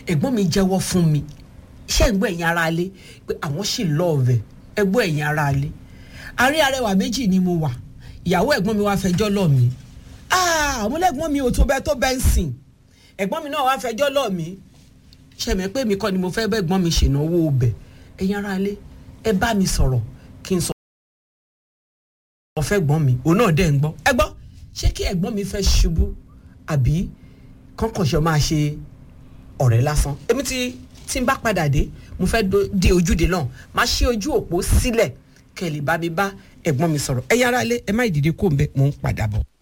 ẹ̀gbọ́n mi jẹ́wọ́ fún mi ṣé ẹ̀gbọ́n ẹ̀yin ara alé pé àwọn sì lọ́ọ̀vẹ̀ ẹ̀gbọ́n ẹ̀yin ara alé àárín arẹwà méjì ni mo wà ìyàwó ẹ̀gbọ́n mi wá fẹjọ́ lọ̀ mí àmúlẹ̀gbọ́n mi ò tó bẹ́ẹ̀ tó bẹ́ẹ̀ ń sìn ẹ̀gbọ́n mi náà wá fẹjọ́ lọ̀ mí ṣẹ̀mẹ̀ pé mi kọ́ ni mo fẹ́ bẹ́ẹ̀gbọ́n mi ṣènáwó ọbẹ̀ ẹ̀yin ara alé ẹ bá mi sọ̀rọ̀ kí n sọ ọ̀fẹ́ gbọ́n mi òun náà dẹ̀ ń gbọ́ ẹ gbọ́ ṣé kí ẹ̀gbọ́n mi fẹ́ ṣubú àbí kọ́ńkọ̀ṣọ́ máa ṣe ọ̀rẹ́ lásán èmi tí tí n bá padà dé mo fẹ́ di ojúde náà máa ṣí ojú òpó sílẹ̀ kẹ́ ẹ lè bá mi bá ẹ̀gbọ́n mi sọ̀rọ̀ ẹ̀yin ará ilé ẹ má ìdìde kó ń bẹ mò ń padà bọ̀.